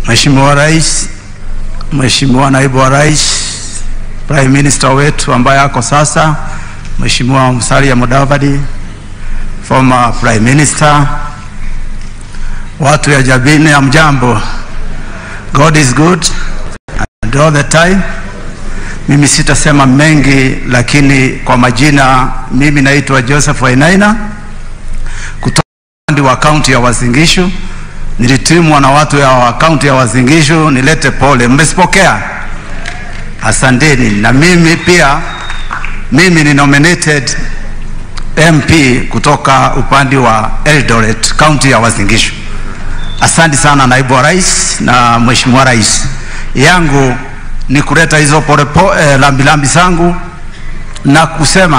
Mheshimiwa Rais, Mheshimiwa Naibu wa Rais, Prime Minister wetu ambaye ako sasa, Mheshimiwa Musalia Mudavadi, former Prime Minister, watu ya Jabini ya mjambo. God is good and all the time. Mimi sitasema mengi, lakini kwa majina, mimi naitwa Joseph Wainaina kutoka wa kaunti ya Uasin Gishu. Nilitumwa na watu ya kaunti ya Uasin Gishu nilete pole, mmesipokea? Asanteni. Na mimi pia, mimi ni nominated MP kutoka upande wa Eldoret, kaunti ya Uasin Gishu. Asante sana naibu wa rais na mheshimiwa rais. Yangu ni kuleta hizo polepo eh, lambilambi zangu na kusema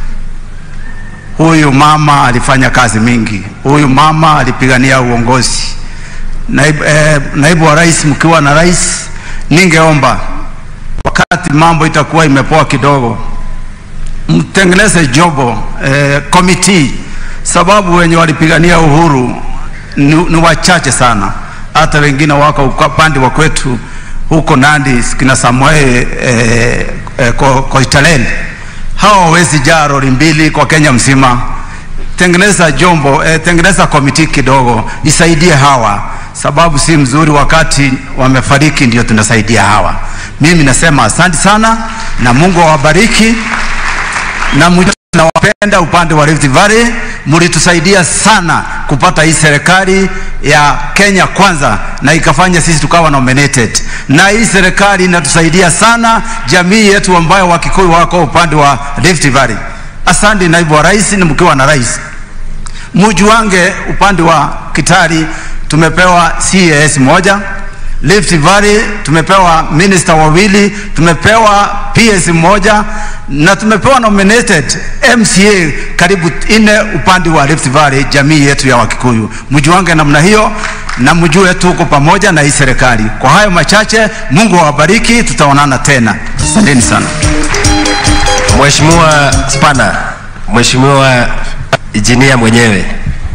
huyu mama alifanya kazi mingi, huyu mama alipigania uongozi. Naibu, eh, naibu wa rais, mkiwa na rais, ningeomba wakati mambo itakuwa imepoa kidogo, mtengeneze jobo eh, committee, sababu wenye walipigania uhuru ni, ni wachache sana, hata wengine wako upande wa kwetu huko Nandi, kina Samuel eh, eh, ko, Koitalel hawa hawezi jaa lori mbili kwa Kenya mzima. Tengeneza jombo eh, tengeneza komiti kidogo isaidie hawa, sababu si mzuri wakati wamefariki ndio tunasaidia hawa. Mimi nasema asante sana na Mungu awabariki na nawapenda upande wa Rift Valley, mlitusaidia sana kupata hii serikali ya Kenya kwanza, na ikafanya sisi tukawa nominated, na hii serikali inatusaidia sana jamii yetu ambayo Wakikuyu wako upande wa Rift Valley. Asante naibu wa rais, ni mkiwa na rais mujuange, upande wa Kitari tumepewa CAS moja Rift Valley tumepewa minister wawili, tumepewa PS moja na tumepewa nominated MCA karibu nne upande wa Rift Valley, jamii yetu ya Wakikuyu. Mjuange namna hiyo na mjue tuko pamoja na hii serikali. Kwa hayo machache, Mungu awabariki, tutaonana tena. Asanteni sana. Mheshimiwa Spana, Mheshimiwa Injinia mwenyewe.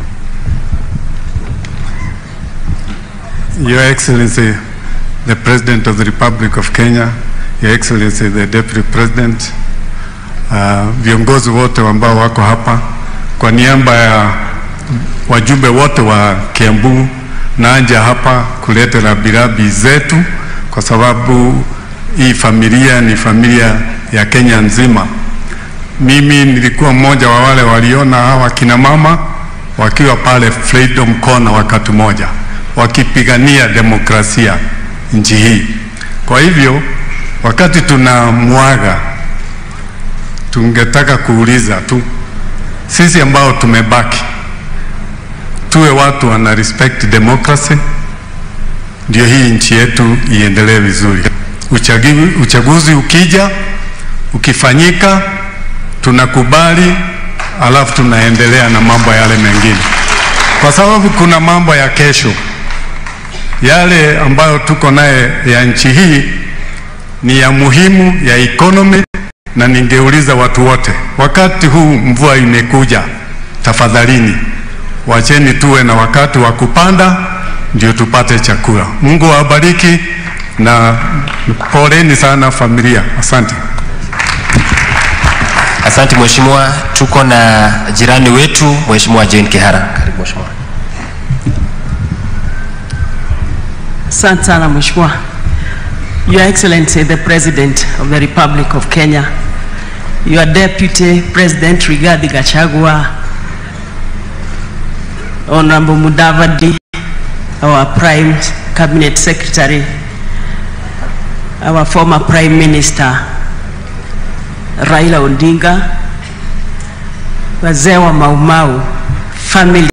Your Excellency, the President of the Republic of Kenya, Your Excellency, the Deputy President, uh, viongozi wote ambao wako hapa, kwa niaba ya wajumbe wote wa Kiambu, naja hapa kuleta rambirambi zetu kwa sababu hii familia ni familia ya Kenya nzima. Mimi nilikuwa mmoja wa wale waliona hawa kina mama wakiwa pale Freedom Corner wakati mmoja wakipigania demokrasia nchi hii. Kwa hivyo wakati tunamwaga, tungetaka kuuliza tu sisi ambao tumebaki, tuwe watu wana respect democracy, ndio hii nchi yetu iendelee vizuri. Uchaguzi, uchaguzi ukija ukifanyika, tunakubali, alafu tunaendelea na mambo yale mengine, kwa sababu kuna mambo ya kesho yale ambayo tuko naye ya nchi hii ni ya muhimu ya economy, na ningeuliza watu wote, wakati huu mvua imekuja, tafadhalini wacheni tuwe na wakati wa kupanda ndio tupate chakula. Mungu awabariki na poleni sana familia. Asante. Asante mheshimiwa. Tuko na jirani wetu Mheshimiwa Jane Kihara. Karibu mheshimiwa. Asante sana Mheshimiwa. Your Excellency the President of the Republic of Kenya, Your Deputy President Rigathi Gachagua, Honorable Mudavadi, our Prime Cabinet Secretary, our former Prime Minister Raila Odinga, wazee wa Maumau, family